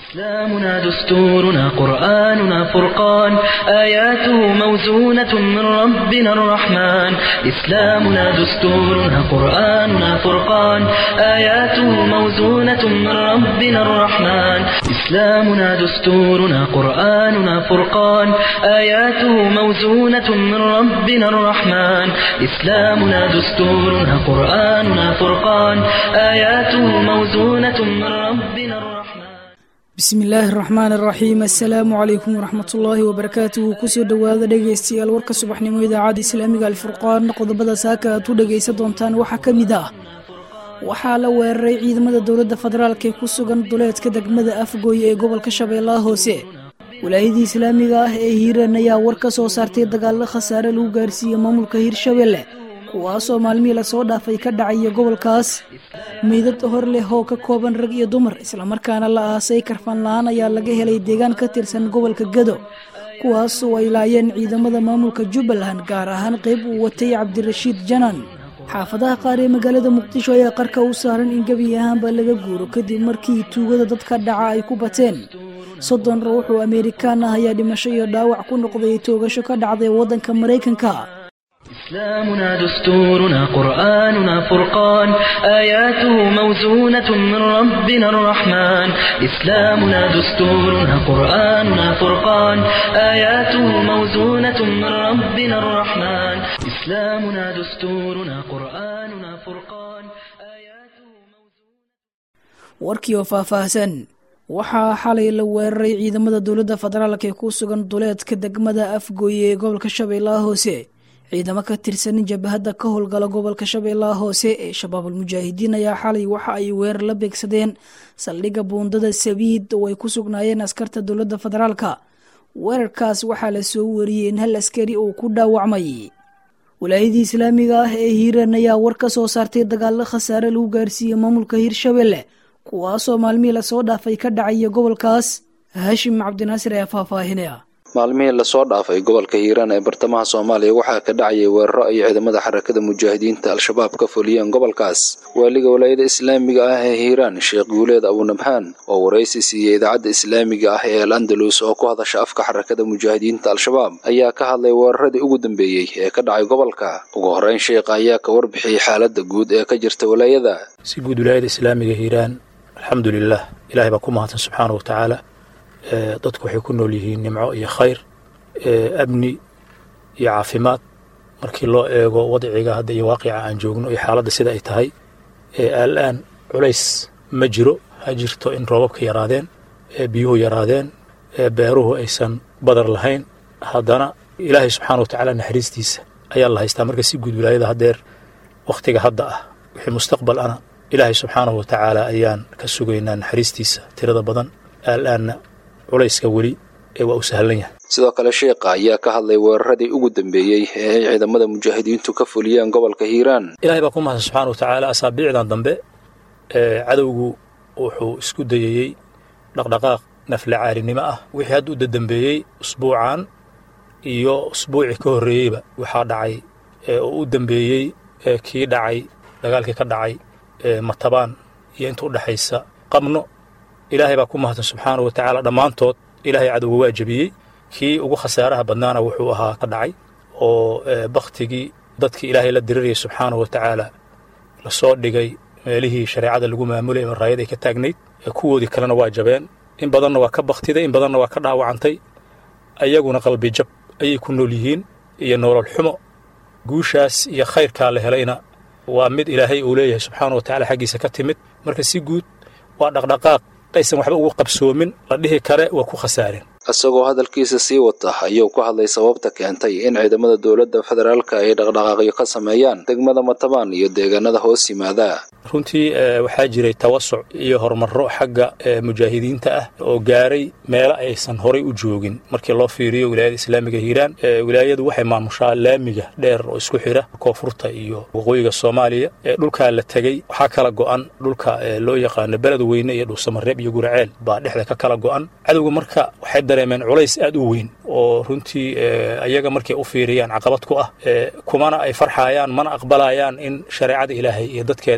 إسلامنا دستورنا قرآننا فرقان آياته موزونة من ربنا الرحمن إسلامنا دستورنا قرآننا فرقان آياته موزونة من ربنا الرحمن إسلامنا دستورنا قرآننا فرقان آياته موزونة من ربنا الرحمن إسلامنا دستورنا قرآننا فرقان آياته موزونة من ربنا الرحمن bismi illaahi araxmaan araxiim assalaamu calaykum waraxmatullaahi wabarakaatuhu kusoo dhowaada dhegaystayaal warka subaxnimo idaacadda islaamiga alfurqaan qodobada saaka aad ku dhegaysan doontaan waxaa ka mid ah waxaa la weeraray ciidamada dowladda federaalk ee ku sugan duleedka degmada afgooye ee gobolka shabeellaha hoose walaayadii islaamiga ah ee hiiraan ayaa war ka soo saartay dagaallo khasaare lagu gaarsiiyey maamulka hiirshabelle kuwaasoo maalmihii lasoo dhaafay ka dhacaya gobolkaas meydad hor leh oo ka kooban rag iyo dumar islamarkaana la aasay karfan la-aan ayaa laga helay deegaan ka tirsan gobolka gado kuwaasoo ay laayeen ciidamada maamulka jubbaland gaar ahaan qayb uu watay cabdirashiid janan xaafadaha qaar ee magaalada muqdisho ayaa qarka u saaran in gebi ahaanba laga guuro kadib markii tuugada dadka dhaca ay ku bateen soddon ruux oo ameerikaan ah ayaa dhimasho iyo dhaawac ku noqday toogasho ka dhacday waddanka maraykanka إسلامنا دستورنا قرآننا فرقان آياته موزونة من ربنا الرحمن إسلامنا دستورنا قرآننا فرقان آياته موزونة من ربنا الرحمن إسلامنا دستورنا قرآننا فرقان آياته warkii oo faahfaahsan waxaa xalay la weeraray ciidamada dowladda federaalk ee ku sugan duleedka degmada afgooye ee gobolka shabeellaha hoose ciidamo ka tirsan jabahadda ka howlgala gobolka shabeellaha hoose ee shabaabul mujaahidiin ayaa xalay waxa ay weerar la beegsadeen saldhigga buundada sabiid oo ay ku sugnaayeen askarta dowladda federaalka weerarkaas waxaa la soo wariyey in hal askari uu ku dhaawacmay walaayadii islaamiga ah ee hiiraan ayaa war ka soo saartay dagaallo khasaare lagu gaarsiiyey maamulka hiirshabelle kuwaasoo maalmihii lasoo dhaafay ka dhacaya gobolkaas haashim cabdinaasir ayaa faahfaahinaya maalmihii lasoo dhaafay gobolka hiiraan ee bartamaha soomaaliya waxaa ka dhacayay weeraro ay ciidamada xarakada mujaahidiinta al-shabaab ka fuliyeen gobolkaas waaliga walaayada islaamiga ah ee hiiraan sheekh guuleed abunabhaan oo waraysi siiyey idaacadda islaamiga ah ee al andalus oo ku hadasha afka xarakada mujaahidiinta al-shabaab ayaa ka hadlay weeraradii ugu dambeeyey ee ka dhacay gobolka ugu horreyn sheekha ayaa ka warbixiyey xaaladda guud ee ka jirta walaayada si guud walaayada islaamiga hiiraan alxamdulilah ilahay baa ku mahadsan subxaana wa tacaala dadku waxay ku nool yihiin nimco iyo khayr amni iyo caafimaad markii loo eego wadciga hadda iyo waaqica aan joogno iyo xaaladda sida ay tahay aal-aan culays ma jiro ha jirto in roobabka yaraadeen biyuhu yaraadeen beeruhu aysan badar lahayn haddana ilaahay subxaana wa tacaala naxariistiisa ayaa la haystaa marka si guud wilaayada haddeer wakhtiga hadda ah wixii mustaqbal ana ilaahay subxaanahu wa tacaala ayaan ka sugaynaa naxariistiisa tirada badan aal-aanna culayska weli ee waa u sahlan yahay sidoo kale sheekha ayaa ka hadlay weeraradii ugu dambeeyey ee ay ciidamada mujaahidiintu ka fuliyeen gobolka hiiraan ilahay baa ku mahadsan subxana wa tacaala asaabiicdan dambe cadowgu wuxuu isku dayayey dhaqdhaqaaq nafle caarinimo ah wixii hadda u dadambeeyey usbuucan iyo usbuucii ka horreeyeyba waxaa dhacay oo u dambeeyey kii dhacay dagaalkii ka dhacay matabaan iyo inta u dhexaysa qabno ilaahay baa ku mahadsan subxaana wa tacaala dhammaantood ilaahay cadowga waa jebiyey kii ugu khasaaraha badnaana wuxuu ahaa ka dhacay oo bakhtigii dadkii ilaahay la dirirayay subxaana wa tacaala lasoo dhigay meelihii shareecada lagu maamulayay maraayad ay ka taagnayd kuwoodii kalena waa jabeen in badanna waa ka bakhtiday in badanna waa ka dhaawacantay ayaguna qalbi jab ayay ku nool yihiin iyo nolol xumo guushaas iyo khayrkaa la helayna waa mid ilaahay uu leeyahay subxaana wa tacala xaggiisa ka timid marka si guud waa dhaqdhaqaaq aysan waxba ugu qabsoomin la dhihi kare waa ku khasaareen isagoo hadalkiisa sii wata ayuu ku hadlay sababta keentay in ciidamada dowladda federaalka ay dhaqdhaqaaqyo ka sameeyaan degmada matabaan iyo deegaanada hoos yimaada runtii waxaa jiray tawasuc iyo horumarro xagga mujaahidiinta ah oo gaaray meelo aysan horay u joogin markii loo fiiriyo wilaayada islaamiga hiiraan wilaayadu waxay maamushaa laamiga dheer oo isku xidha koonfurta iyo waqooyiga soomaaliya dhulkaa la tegey waxaa kala go'an dhulka loo yaqaano beled weyne iyo dhuusamareeb iyo guraceel baa dhexda ka kala go'an cadowga marka waxay dareemeen culays aad u weyn oo runtii ayaga markay u fiiriyaan caqabad ku ah kumana ay farxaayaan mana aqbalayaan in shareecada ilaahay iyo dadkeeda ay halkaas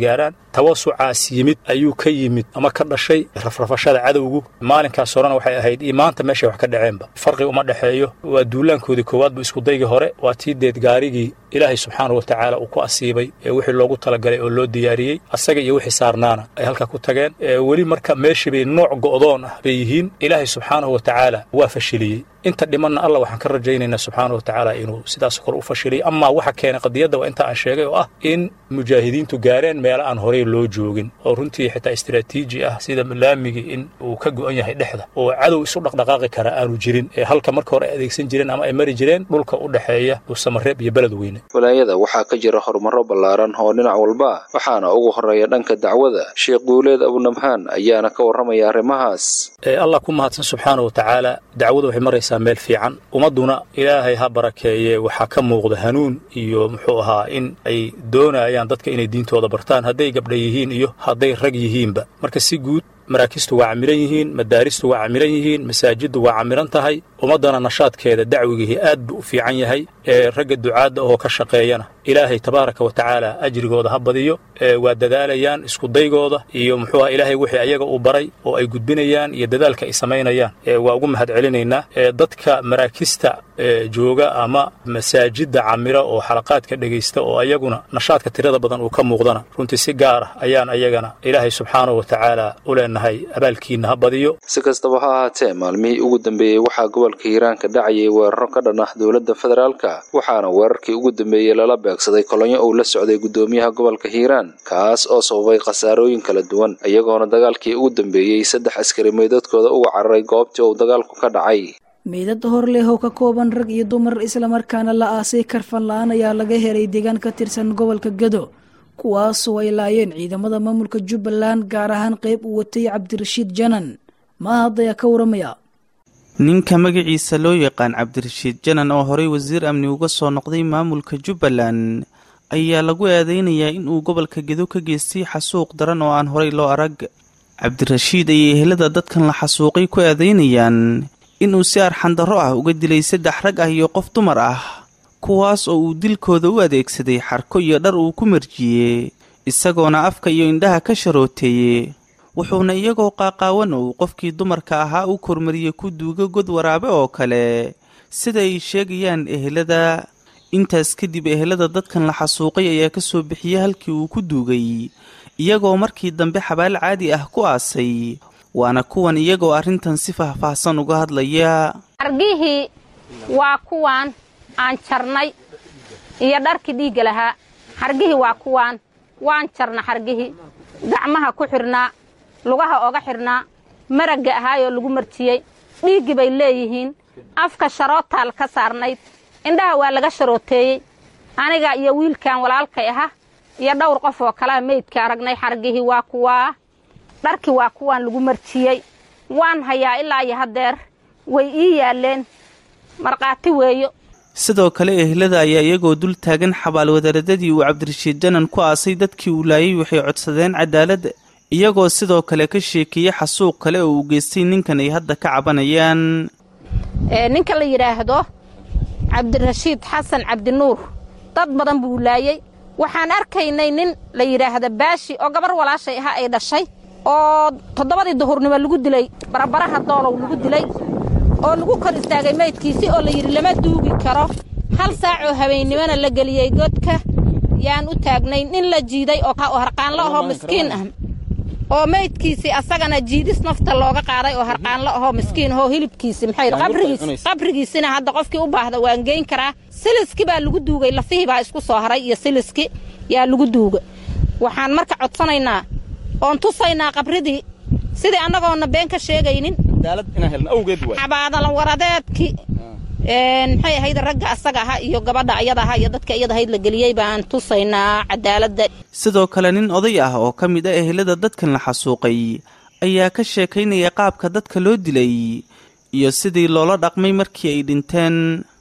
isgaaraan tawasucaas yimid ayuu ka yimid ama ka dhashay rafrafashada cadowgu maalinkaas horena waxay ahayd iyo maanta meeshay wax ka dhaceenba farqi uma dhexeeyo waa duulaankoodii koowaadba iskudaygii hore waa tii deed gaarigii ilaahay subxaanahu watacaala uu ku asiibay ee wixii loogu talagalay oo loo diyaariyey asaga iyo wixii saarnaana ay halkaa ku tageen weli marka meeshii bay nooc go'doon ah bay yihiin ilaahay subxaanahu watacaala waa fashiliyey inta dhimanna allah waxaan ka rajaynaynaa subxaana wa tacaala inuu sidaas kor u fashiliyo amaa waxa keenay qadiyadda waa inta aan sheegay oo ah in mujaahidiintu gaareen meelo aan horey loo joogin oo runtii xitaa istaraatiiji ah sida laamigii in uu ka go'an yahay dhexda oo cadow isu dhaqdhaqaaqi kara aanu jirin ee halka marka hore ay adeegsan jireen ama ay mari jireen dhulka u dhexeeya dhuusamareeb iyo beled weyne walaayada waxaa ka jira horumaro ballaaran oo dhinac walba waxaana ugu horreeya dhanka dacwada sheekh guuleed abunabhaan ayaana ka warramaya arrimahaas allah ku mahadsan subxaana wa tacaala dacwadu waxay maraysaa meel fiican ummadduna ilaahay ha barakeeye waxaa ka muuqda hanuun iyo muxuu ahaa in ay doonayaan dadka inay diintooda bartaan hadday gabdha yihiin iyo hadday rag yihiinba marka si guud maraakistu waa camiran yihiin madaaristu waa camiran yihiin masaajiddu waa camiran tahay ummaddana nashaadkeeda dacwigihii aad buu u fiican yahay ee ragga ducaadda oo ka shaqeeyana ilaahay tabaaraka wa tacaala ajrigooda ha badiyo waa dadaalayaan iskudaygooda iyo muxuu aha ilaahay wixii ayaga uu baray oo ay gudbinayaan iyo dadaalka ay samaynayaan waa ugu mahad celinaynaa dadka maraakista jooga ama masaajidda camira oo xalaqaadka dhegaysta oo ayaguna nashaadka tirada badan uu ka muuqdana runtii si gaar ah ayaan ayagana ilaahay subxaanahu wa tacaala u leenahay abaalkiinna ha badiyo si kastaba ha ahaatee maalmihii ugu dambeeyey waxaa gobolka hiiraan ka dhacayay weeraro ka dhan ah dowladda federaalka waxaana weerarkii ugu dambeeyey lala beegsaday kolonyo uu la socday guddoomiyaha gobolka hiiraan kaas oo sababay khasaarooyin kala duwan iyagoona dagaalkii ugu dambeeyey saddex askari meydadkooda uga cararay goobtii uu dagaalku ka dhacay meydad hor leh oo ka kooban rag iyo dumar islamarkaana la aasay karfan la-aan ayaa laga helay deegaan ka tirsan gobolka gado kuwaasoo ay laayeen ciidamada maamulka jubbaland gaar ahaan qayb uu watay cabdirashiid janan mahad ayaa ka waramaya ninka magaciisa loo yaqaan cabdirashiid janan oo horey wasiir amni uga soo noqday maamulka jubbaland ayaa lagu eedeynayaa inuu gobolka gedo ka geystay xasuuq daran oo aan horey loo arag cabdirashiid ayay ehelada dadkan la xasuuqay ku eedeynayaan inuu si arxandarro ah uga dilay saddex rag ah iyo qof dumar ah kuwaas oo uu dilkooda u adeegsaday xarko iyo dhar uu ku marjiyey isagoona afka iyo indhaha ka sharooteeye wuxuuna iyagoo qaaqaawan uu qofkii dumarka ahaa u kormariyey ku duugo god waraabe oo kale sida ay sheegayaan ehelada intaas kadib ehelada dadkan la xasuuqay ayaa ka soo bixiyey halkii uu ku duugay iyagoo markii dambe xabaal caadi ah ku aasay waana kuwan iyagoo arrintan si faahfaahsan uga hadlaya argihii waa kuwaan aan jarnay iyo dharkii dhiigga lahaa xargihii waa kuwaan waan jarna xargihii gacmaha ku xidhnaa lugaha oga xidhnaa maragga ahaayoo lagu marjiyey dhiiggii bay leeyihiin afka sharootaal ka saarnayd indhaha waa laga sharooteeyey aniga iyo wiilkan walaalkay aha iyo dhowr qof oo kalea meydka aragnay xargihii waa kuwaa dharkii waa kuwaan lagu marjiyey waan hayaa ilaa iyo haddeer way ii yaalleen markhaati weeyo sidoo kale ehlada ayaa iyagoo dul taagan xabaalwadaradadii uu cabdirashiid janan ku aasay dadkii uu laayay waxay codsadeen cadaaladda iyagoo sidoo kale ka sheekeeyey xasuuq kale oo uu geystay ninkan ay hadda ka cabanayaan ninka la yidhaahdo cabdirashiid xasan cabdinuur dad badan buu laayey waxaan arkaynay nin la yidhaahda baashi oo gabar walaashay ahaa ay dhashay oo toddobadii duhurnimo lagu dilay barabaraha doolow lagu dilay oo lagu kor istaagay maydkiisii oo la yidhi lama duugi karo hal saac oo habeennimona la geliyey godka yaan u taagnay nin la jiiday oo harqaanlo ahoo miskiin ah oo maydkiisii asagana jiidis nafta looga qaaday oo harqaanlo ahoo miskiin ahoo hilibkiisi maxay qabrigiis qabrigiisina hadda qofkii u baahda waan geyn karaa siliski baa lagu duugay lafihii baa isku soo haray iyo siliski yaa lagu duuga waxaan marka codsanaynaa oon tusaynaa qabridii sidii annagoona been ka sheegaynin xabaadalan waradeedki maxay ahayd ragga asaga aha iyo gabadha ayada aha iyo dadka iyada ahayd la geliyey baan tusaynaa cadaaladda sidoo kale nin oday ah oo ka mid ah ehelada dadkan la xasuuqay ayaa ka sheekaynaya qaabka dadka loo dilay iyo sidii loola dhaqmay markii ay dhinteen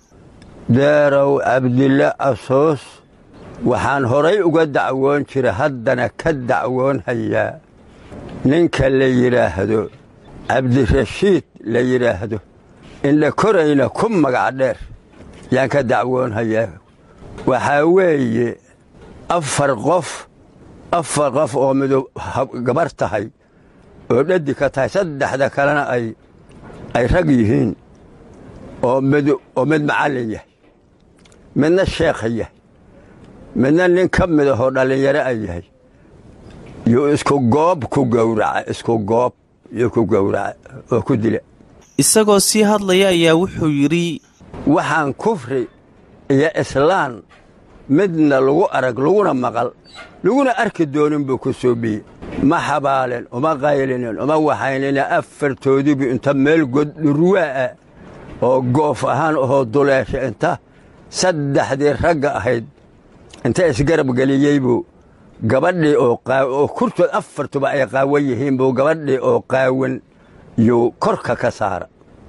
deerow cabdille asoos waxaan horay uga dacwoon jira haddana ka dacwoon hayaa ninka la yidhaahdo cabdirashiid la yidhaahdo indha korayna ku magac dheer yaan ka dacwoon hayaa waxaa weeye afar qof afar qof oo midu gabar tahay oo dhadi ka tahay saddexda kalena ay ay rag yihiin oo mid oo mid macallin yahay midna sheekha yahay midna nin ka mid ahoo dhallinyaro a yahay yuu isku goob ku gowraca isku goob yuu ku gowraca oo ku dila isagoo sii hadlaya ayaa wuxuu yidhi waxaan kufri iyo islaan midna lagu arag laguna maqal laguna arki doonin buu ku soobiyey ma xabaalin uma qaylinin uma waxaynina afartoodiibu inta meel goddhurwaa'a oo goof ahaan ahoo duleesha inta saddexdii ragga ahayd inta isgarab geliyey buu gabadhii oo kurtood afartuba ay qaawan yihiin buu gabadhii oo qaawan yuu korka ka saara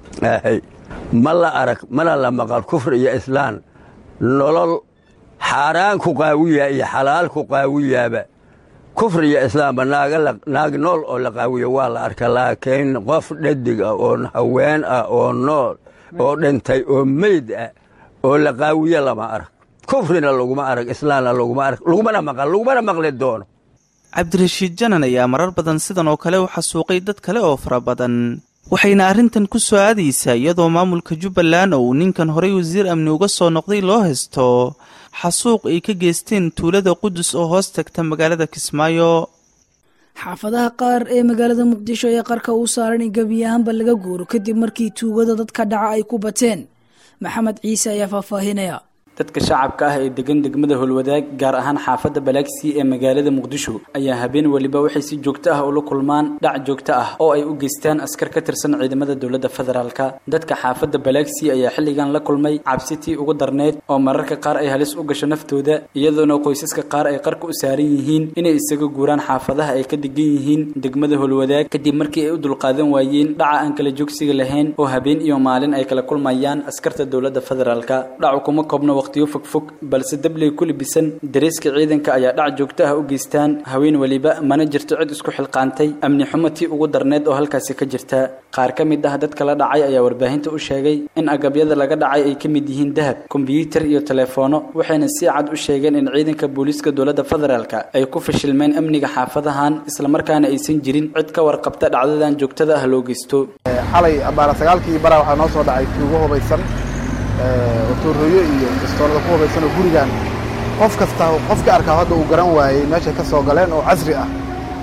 ma la arag mana la maqal kufri iyo islaan nolol xaaraan ku qaawiyaa iyo xalaal ku qaawiyaaba kufri iyo islaamba naag nool oo la qaawiyo waa la arka laakiin qof dhadig ah oo haween ah oo nool oo dhintay oo meyd ah oo la qaawiyo lama arag kufrina laguma arag islaamna laguma arag lagumana maqal lagumana maqli doono cabdirashiid janan ayaa marar badan sidan oo kale u xasuuqay dad kale oo fara badan waxayna arrintan ku soo aadaysaa iyadoo maamulka jubbaland oo uu ninkan horay wasiir amni uga soo noqday loo haysto xasuuq ay ka geysteen tuulada qudus oo hoos tagta magaalada kismaayo xaafadaha qaar ee magaalada muqdisho ee qarka uu saaran in gebi ahaanba laga guuro kadib markii tuugada dadka dhaca ay ku bateen maxamed ciise ayaa faahfaahinaya dadka shacabka ah ee degan degmada holwadaag gaar ahaan xaafadda balaagsii ee magaalada muqdisho ayaa habeen weliba waxay si joogto ah ula kulmaan dhac joogto ah oo ay u geystaan askar ka tirsan ciidamada dowladda federaalka dadka xaafadda balaagsii ayaa xilligan la kulmay cabsitii ugu darneyd oo mararka qaar ay halis u gasho naftooda iyadoona qoysaska qaar ay qarka u saaran yihiin inay isaga guuraan xaafadaha ay ka degan yihiin degmada holwadaag kadib markii ay u dulqaadan waayeen dhaca aan kala joogsiga lahayn oo habeen iyo maalin ay kala kulmayaan askarta dowladda federaalka dhacu kuma koobna waqtiyo fogfog balse dabley ku libisan dareeska ciidanka ayaa dhac joogto ah u geystaan haween weliba mana jirto cid isku xilqaantay amni xumo tii ugu darneed oo halkaasi ka jirta qaar ka mid ah dadka la dhacay ayaa warbaahinta u sheegay in agabyada laga dhacay ay ka mid yihiin dahab kombiyuutar iyo teleefoono waxayna si cad u sheegeen in ciidanka booliiska dowladda federaalka ay ku fashilmeen amniga xaafadahan islamarkaana aysan jirin cid ka warqabta dhacdadan joogtada ah loo geysto xalay abaara sagaalkii bara waxaa noo soo dhacay tuugo hubaysan otoorooyo iyo istoolada ku hubaysan oo gurigan qof kasta qofka arkaa hadda uu garan waayey meeshay ka soo galeen oo casri ah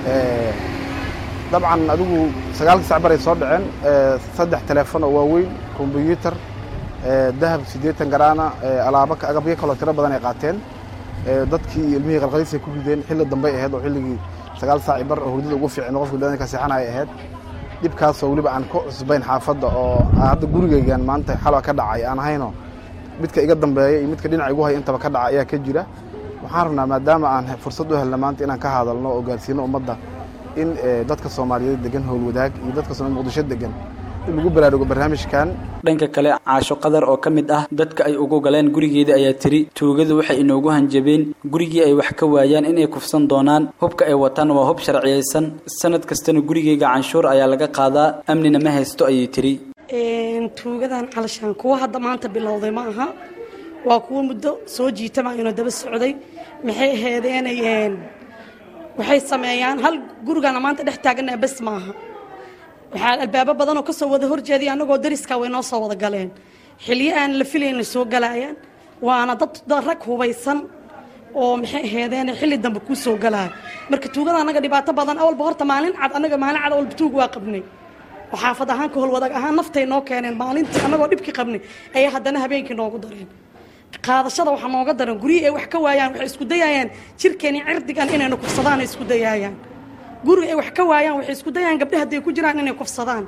dabcan adigu sagaalkii sac baray soo dhaceen saddex teleefon oo waaweyn kombyuutar dahab siddeetan garaana alaabo agabyo kaloo tiro badan ay qaateen dadkii ilmihii qalqaliisay ku rideen xilli dambey ahayd oo xilligii sagaal saaci bar oo hurdada ugu fiicin qofka biniadamka seexanaya ahayd dhibkaasoo weliba aan ku cusbayn xaafadda oo hadda gurigaygan maanta xalwa ka dhacay aan ahayno midka iga dambeeya iyo midka dhinaca igu haya intaba ka dhaca ayaa ka jira waxaan rabnaa maadaama aan fursad u helna maanta inaan ka hadalno oo gaarsiino ummadda in dadka soomaaliyeed degan howlwadaag iyo dadka soomaliya muqdisho degan in lagu baraarugo barnaamijkan dhanka kale caasho qadar oo ka mid ah dadka ay ugu galeen gurigeeda ayaa tiri tuugadu waxay inoogu hanjabeen gurigii ay wax ka waayaan inay kufsan doonaan hubka ay wataan waa hub sharciyaysan sanad kastana gurigeyga canshuur ayaa laga qaadaa amnina ma haysto ayay tiri tuugadan calashaan kuwa hadda maanta bilowday ma aha waa kuwa muddo soo jiitamaayno daba socday maxay aheedeenayeen waxay sameeyaan hal gurigana maanta dhex taaganaa bes maaha waxaa albaabo badanoo ka soo wada horjeeday annagoo dariskaa way noo soo wada galeen xilyo aan la filayna soo galaayaan waana dad rag hubaysan oo maxay aheedeen xilli dambe kuu soo galaya marka tuugada annaga dhibaato badan awalba horta maalin cad annaga maalin cad awalba tuug waa qabnay oo xaafad ahaan ka holwadaag ahaan naftay noo keeneen maalintii annagoo dhibkii qabnay ayaa haddana habeenkii noogu dareen qaadashada waxaa nooga daran guryihii ay wax ka waayaan waxay isku dayaayaan jirkeeni cirdigan inayna kufsadaan ay isku dayaayaan guri ay wax ka waayaan waxay isku dayayaan gabdhaha hadday ku jiraan inay kufsadaan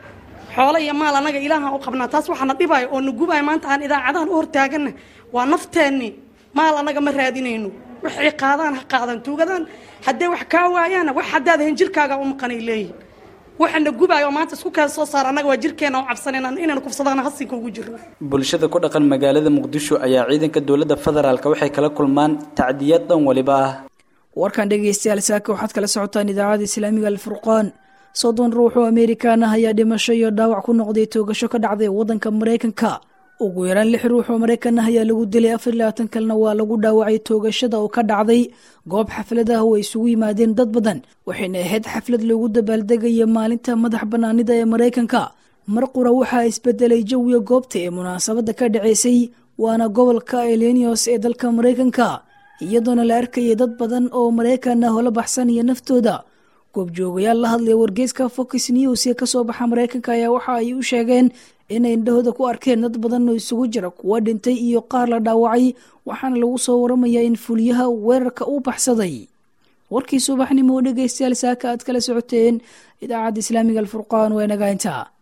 xoolo iyo maal annaga ilaahaan u qabnaa taas waxaana dhibaayo oo na gubaayo maanta aan idaacadahan u hortaaganna waa nafteenni maal annaga ma raadinayno waxay qaadaan ha qaadan tuugadaan hadday wax kaa waayaanna wax haddaad ahayn jirkaaga u maqanay leeyihin waxana gubaayo oo maanta isku keen soo saar annaga waa jirkeena u cabsanayna inayna kufsadaan hasinka ugu jirno bulshada ku dhaqan magaalada muqdisho ayaa ciidanka dowladda federaalk waxay kala kulmaan tacdiyad dhan waliba ah warkan dhegeystayaal saaka waxaad kala socotaan idaacada islaamiga alfurqaan soddon ruux oo amerikaan ah ayaa dhimasho iyo dhaawac ku noqday toogasho ka dhacday waddanka maraykanka ugu yaraan lix ruux oo maraykan ah ayaa lagu dilay afar iyo labaatan kalena waa lagu dhaawacay toogashada oo ka dhacday goob xaflad ah oo ay isugu yimaadeen dad badan waxayna ahayd xaflad loogu dabaaldegaya maalinta madax bannaanida ee maraykanka mar qura waxaa isbedelay jawiga goobta ee munaasabadda ka dhaceysay waana gobolka elenios ee dalka maraykanka iyadoona la arkayay dad badan oo maraykan ah oo la baxsanaya naftooda goobjoogayaal la hadlaya wargeyska fox news ee kasoo baxa maraykanka ayaa waxa ay u sheegeen inay indhahooda ku arkeen dad badan oo isugu jira kuwa dhintay iyo qaar la dhaawacay waxaana lagu soo waramayaa in fuliyaha weerarka uu baxsaday warkii subaxnimo oo dhegaystayaal saaka aad kala socoteen idaacadda islaamiga alfurqaan waa inaga intaa